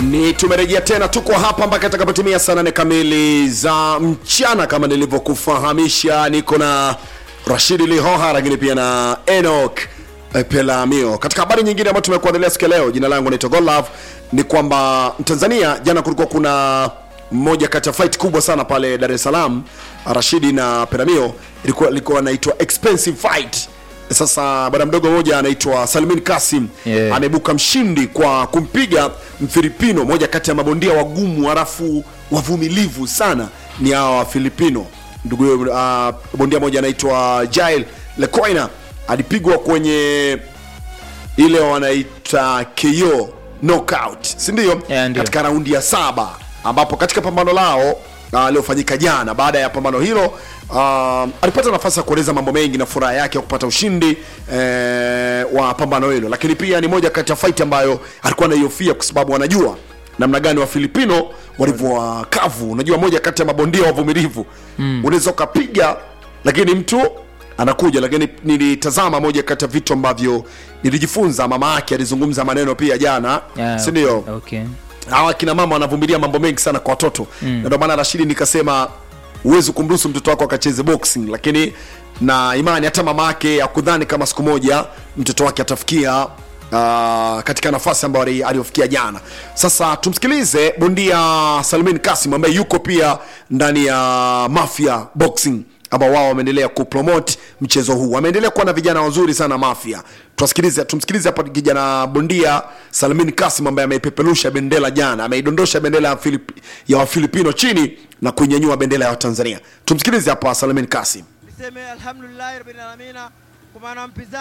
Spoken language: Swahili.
ni tumerejea tena, tuko hapa mpaka itakapotimia saa nane kamili za mchana. Kama nilivyokufahamisha, niko na Rashidi Lihoha, lakini pia na Enoch eh, Pelamio. Katika habari nyingine ambayo tumekuandalia siku ya leo, jina langu naitwa Godlove, ni kwamba Tanzania jana kulikuwa kuna mmoja kati ya fight kubwa sana pale Dar es Salaam, Rashidi na Pelamio, ilikuwa ilikuwa inaitwa expensive fight. Sasa bwana mdogo mmoja anaitwa Salmin Kasim Yeah. ameibuka mshindi kwa kumpiga Mfilipino, moja kati ya mabondia wagumu halafu wavumilivu sana ni hawa Wafilipino. Ndugu uh, bondia moja anaitwa Jail Lecoina alipigwa kwenye ile wanaita KO knockout, si ndio? Yeah, ndio. katika raundi ya saba ambapo katika pambano lao uh, liofanyika jana. Baada ya pambano hilo uh, alipata nafasi ya kueleza mambo mengi na furaha yake ya kupata ushindi eh, wa pambano hilo, lakini pia ni moja kati ya fight ambayo alikuwa anaihofia kwa sababu anajua namna gani wa Filipino walivyowakavu. Unajua, moja kati ya mabondia wavumilivu mm. unaweza ukapiga lakini mtu anakuja lakini nilitazama moja kati ya vitu ambavyo nilijifunza mama yake alizungumza maneno pia jana Yeah, si ndio okay. hawa kina mama wanavumilia mambo mengi sana kwa watoto mm. na ndio maana Rashidi nikasema huwezi kumruhusu mtoto wako akacheze boxing, lakini na imani hata mama yake akudhani kama siku moja mtoto wake atafikia Uh, katika nafasi ambayo ali- aliyofikia jana. Sasa tumsikilize bondia Salmin Kasim ambaye yuko pia ndani ya Mafia Boxing ambao wao wameendelea kupromote mchezo huu, wameendelea kuwa na vijana wazuri sana Mafia. Tuwasikilize, tumsikilize hapa kijana bondia Salmin Kasim ambaye ameipeperusha bendera jana, ameidondosha bendera ya, Filip, ya Wafilipino chini na kuinyanyua bendera ya Tanzania. Tumsikilize hapa Salmin Kasim. niseme alhamdulillahi rabbil alamina kwa maana mpinzani